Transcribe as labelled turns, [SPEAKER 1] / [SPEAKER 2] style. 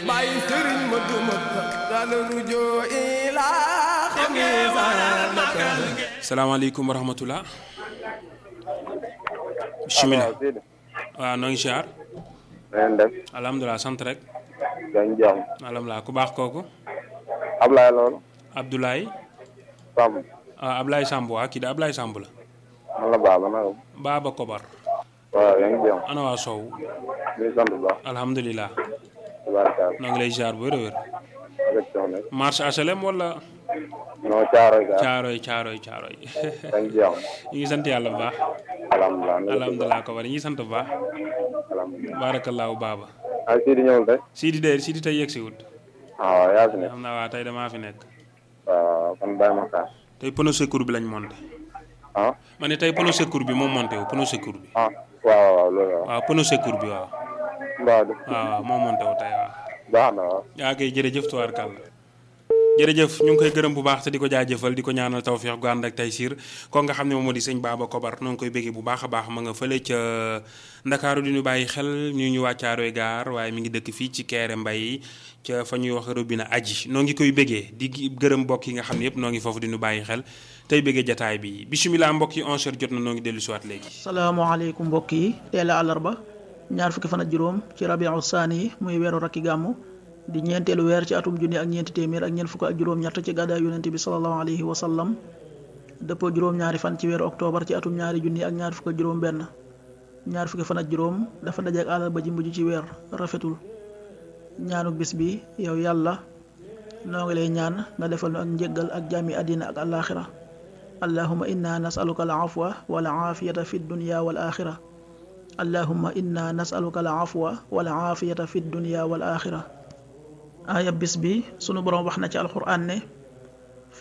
[SPEAKER 1] bàyyi sëriñ ma duma dana rujoo ilaa xamiisa
[SPEAKER 2] salaamaaleykum wa rahmatulah. bisimilah
[SPEAKER 3] waaw Sidi.
[SPEAKER 2] waaw noo ngi siyaar.
[SPEAKER 3] na ngeen def.
[SPEAKER 2] alhamdulilah sant rek.
[SPEAKER 3] dañ jàmm.
[SPEAKER 2] alhamdulilah ku baax kooku.
[SPEAKER 3] Ablaye loolu.
[SPEAKER 2] Abdoulaye.
[SPEAKER 3] Samb.
[SPEAKER 2] ah Ablaye Samb waa kii de Ablaye Samb la.
[SPEAKER 3] man la Baba naka.
[SPEAKER 2] Baba Kobar.
[SPEAKER 3] waaw yaa ngi jàmm.
[SPEAKER 2] ana waa Sow.
[SPEAKER 3] ñu sant bu baax.
[SPEAKER 2] alhamdulilah.
[SPEAKER 3] tabaarakaal.
[SPEAKER 2] noo ngi lay siyaar bu wér a wér.
[SPEAKER 3] rek soxna.
[SPEAKER 2] marche HLM wala.
[SPEAKER 3] non caaroy ga.
[SPEAKER 2] Caaroy Caaroy Caaroy.
[SPEAKER 3] dañ jàmm.
[SPEAKER 2] ñu ngi sant yàlla bu baax.
[SPEAKER 3] alhamdulilah.
[SPEAKER 2] alhamdulilah Kobar ñu ngi sant bu baax.
[SPEAKER 3] alhamdulilah.
[SPEAKER 2] baarakallaahu Baba.
[SPEAKER 3] ah Sidi ñëwul tey.
[SPEAKER 2] Sidi de Sidi tey yegg si wut.
[SPEAKER 3] ah waaw yaa fi nekk.
[SPEAKER 2] xam naa waa tey damaa fi nekk.
[SPEAKER 3] waaw kon bàyyi ma xaar.
[SPEAKER 2] tey pneu secours bi lañ monté.
[SPEAKER 3] ah.
[SPEAKER 2] ma ne tey pneu secours bi moom monté wu pneu secours bi.
[SPEAKER 3] ah waaw waaw loolu waaw.
[SPEAKER 2] waaw pneu secours bi waaw.
[SPEAKER 3] mbaa du.
[SPEAKER 2] waaw waaw moo monté wu tey waaw.
[SPEAKER 3] baax na waaw.
[SPEAKER 2] yaa koy jërëjëf tubaarkàlla jërëjëf ñu ngi koy gërëm bu baax te di ko jaajëfal di ko ñaanal tawféex gu ànd ak tey siir ko nga xam ne moom moo di sëñ Baba Kobar noo ngi koy béggee bu baax a baax ma nga fële ca ndakaaru di ñu bàyyi xel ñu ñu wàccaaroy gaar waaye mi ngi dëkk fii ci Kéré Mbay ca fa ñuy wax robinet aji noo ngi koy béggee di gërëm mbokk yi nga xam ne yëpp noo ngi foofu di ñu bàyyi xel tey béggee jataay bi bisimilah mbokk yi 11h jot na noo ngi dellu siwaat léegi
[SPEAKER 4] salaamaaleykum mbokk yi teel a àllarba ñaar fukki fan ak juróom ci rabiu saani yi muy weeru rakki gàmmu di ñeenteelu weer ci atum junni ak ñeenti téeméer ak ñeent fukk ak juróom-ñett ci gàddaay yonente bi salallahu alayhi wa sallam dëppoo juróom-ñaari fan ci weeru octobre ci atum ñaari junni ak ñaar fukk ak juróom-benn ñaar fukki fan ak juróom dafa daje ak àllarba ji mujj ci weer rafetul ñaanu bis bi yow yàlla noo ngi lay ñaan nga defal nu ak njëggal ak jàmmi àddina ak alaaxira allahuma inna nasaluka al afwa wal aafiyata fi dunya wal axira allahuma inna nasaluka al afwa wal aafiyata fi dunya wal axira aaya bis bi sunu boroom wax na ci alxuraan ne